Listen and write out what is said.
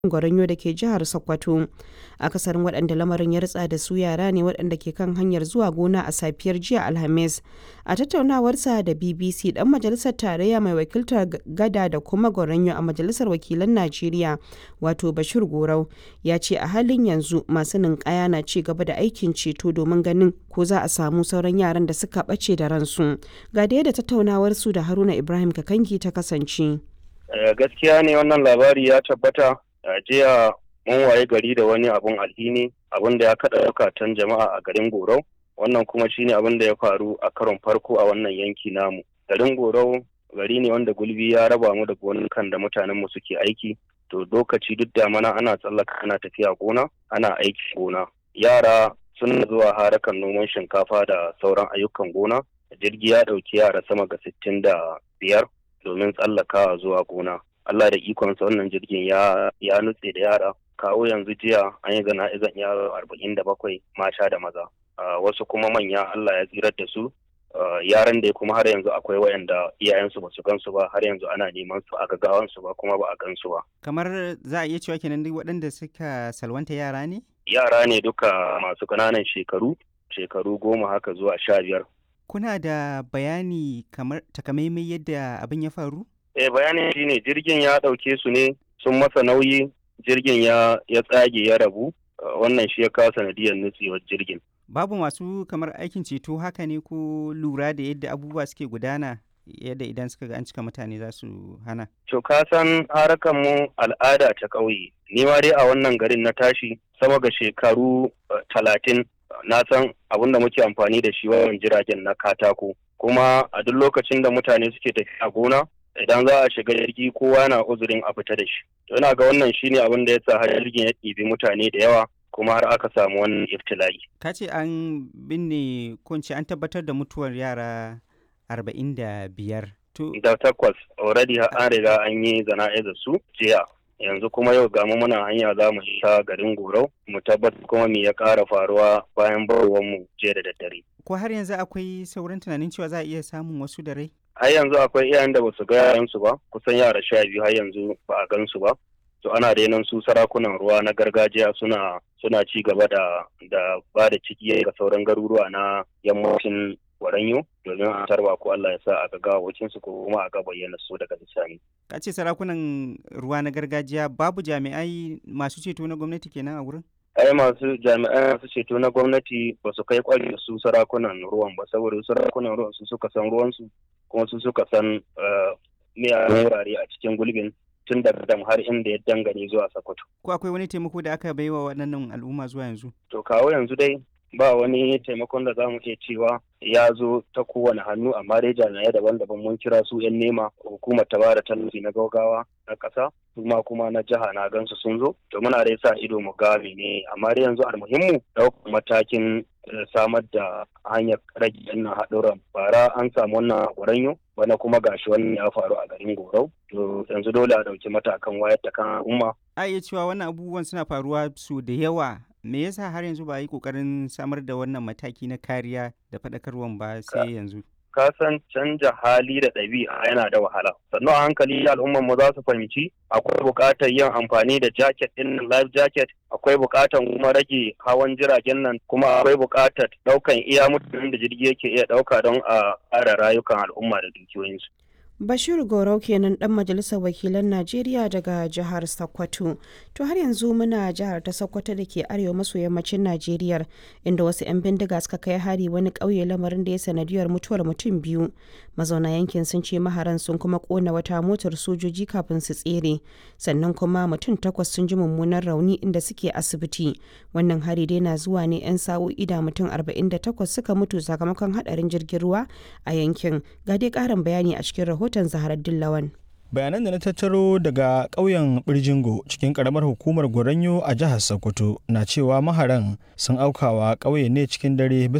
Gwaranyo da ke jihar Sokoto. Akasarin waɗanda lamarin ya ritsa da su yara ne waɗanda ke kan hanyar zuwa gona a safiyar jiya Alhamis. A tattaunawarsa da BBC ɗan majalisar tarayya mai wakiltar Gada da kuma Gwaranyo a Majalisar Wakilan Najeriya wato Bashir Gorau ya ce a halin yanzu masu ninkaya na ci gaba da aikin ceto domin ganin ko za a samu sauran yaran da suka ɓace da ransu. Ga da yadda tattaunawarsu da Haruna Ibrahim Kakangi ta kasance. Gaskiya ne wannan labari ya tabbata a jiya mun waye gari da wani abun alhini abun da ya kaɗa zukatan jama'a a garin Gorau wannan kuma shine abin da ya faru a karon farko a wannan yanki namu. Garin Gorau gari ne wanda gulbi ya raba mu da gonukan da mutanen mu suke aiki to lokaci duk da mana ana tsallaka ana tafiya gona ana aiki gona yara suna zuwa harakan noman shinkafa da sauran ayyukan gona jirgi ya ɗauki yara sama ga sittin da biyar domin tsallakawa zuwa gona Allah da ikonsa wannan jirgin ya ya nutse da yara kawo yanzu jiya an yi zana'izan yaro arba'in da bakwai mata da maza wasu kuma manya Allah ya tsirar da su yaran da kuma har yanzu akwai wayanda iyayensu ba su gansu ba har yanzu ana neman su a gagawansu ba kuma ba a gansu ba kamar za a iya cewa kenan duk waɗanda suka salwanta yara ne yara ne duka masu ƙananan shekaru shekaru goma haka zuwa sha biyar kuna da bayani kamar takamaimai yadda abin ya faru eh bayanin shine jirgin ya ɗauke su ne sun masa nauyi jirgin ya ya tsage ya rabu wannan shi ya kawo sanadiyar nutsewar jirgin babu masu kamar aikin ceto haka ne ko lura da yadda abubuwa suke gudana yadda idan suka ga an cika mutane za su hana to ka san harakan mu al'ada ta ƙauye ni ma dai a wannan garin na tashi sama ga shekaru talatin na san abin da muke amfani da shi wajen jiragen na katako kuma a duk lokacin da mutane suke tafiya gona idan za a shiga jirgi kowa na uzurin a fita da shi to ina ga wannan shine abin da ya sa har jirgin ya ɗibi mutane da yawa kuma har aka samu wannan iftila'i ka ce an binne ko an tabbatar da mutuwar yara arba'in da biyar to da takwas already an riga an yi zana'izar su jiya yanzu kuma yau gamu muna hanya za mu sha garin gorau mu tabbatar kuma me ya ƙara faruwa bayan barwar mu jiya da daddare ko har yanzu akwai sauran tunanin cewa za a iya samun wasu da rai har yanzu akwai iyayen da basu ga yaransu ba kusan yara sha biyu har yanzu ba a gansu ba to ana renon su sarakunan ruwa na gargajiya suna suna ci gaba da da ba da ciki ga sauran garuruwa na yammacin Waranyo domin a tarba ko Allah ya sa a ga wacin su ko kuma a ga bayyana su daga bisani. Ka ce sarakunan ruwa na gargajiya babu jami'ai masu ceto na gwamnati kenan a wurin? ai masu jami'ai masu ceto na gwamnati ba su kai kwari su sarakunan ruwan ba saboda sarakunan ruwan su suka san ruwansu kuma su suka san miyagun wurare a cikin gulbin tun daga dam har inda ya dangane zuwa Sokoto. Ko akwai wani taimako da aka baiwa waɗannan al'umma zuwa yanzu? To kawo yanzu dai ba wani taimakon da za mu iya cewa ya zo ta kowane hannu amma dai jami'ai daban-daban mun kira su 'yan nema hukumar ta bada tallafi na gaugawa na ƙasa kuma kuma na jiha na gansu sun zo to muna dai sa ido mu ga ne amma dai yanzu almuhimmu ɗaukar matakin samar da hanyar rage wannan haɗuran bara an samu wannan gwaranyo bana kuma gashi wannan ya faru a garin gorau to yanzu dole a ɗauki matakan wayar da kan al'umma a iya cewa wannan abubuwan suna faruwa su da yawa me yasa har yanzu ba a yi kokarin samar da wannan mataki na kariya da faɗakarwan ba sai yanzu ka san canja hali da ɗabi'a yana da wahala sannan a hankali al'ummar mu za su fahimci akwai buƙatar yin amfani da jacket ɗin life jacket akwai buƙatar kuma rage hawan jiragen nan kuma akwai buƙatar ɗaukan iya mutanen da jirgi yake iya ɗauka don a ƙara rayukan al'umma da dukiyoyinsu Bashir Gorau kenan dan majalisar wakilan Najeriya daga jihar Sokoto. To har yanzu muna jihar ta Sokoto da ke arewa maso yammacin Najeriya inda wasu 'yan bindiga suka kai hari wani ƙauye lamarin da ya sanadiyar mutuwar mutum biyu. Mazauna yankin sun ce maharan sun kuma kona wata motar sojoji kafin su tsere. Sannan kuma mutum takwas sun ji mummunan rauni inda suke asibiti. Wannan hari dai na zuwa ne 'yan sa'o'i da mutum 48 suka mutu sakamakon hadarin jirgin ruwa a yankin. Ga dai ƙarin bayani a cikin rahoton rahoton Zaharar Dillawan. bayanan da na tattaro daga ƙauyen birjingo cikin ƙaramar hukumar goranyo a jihar sokoto na cewa maharan sun aukawa ƙauye ne cikin dare bisa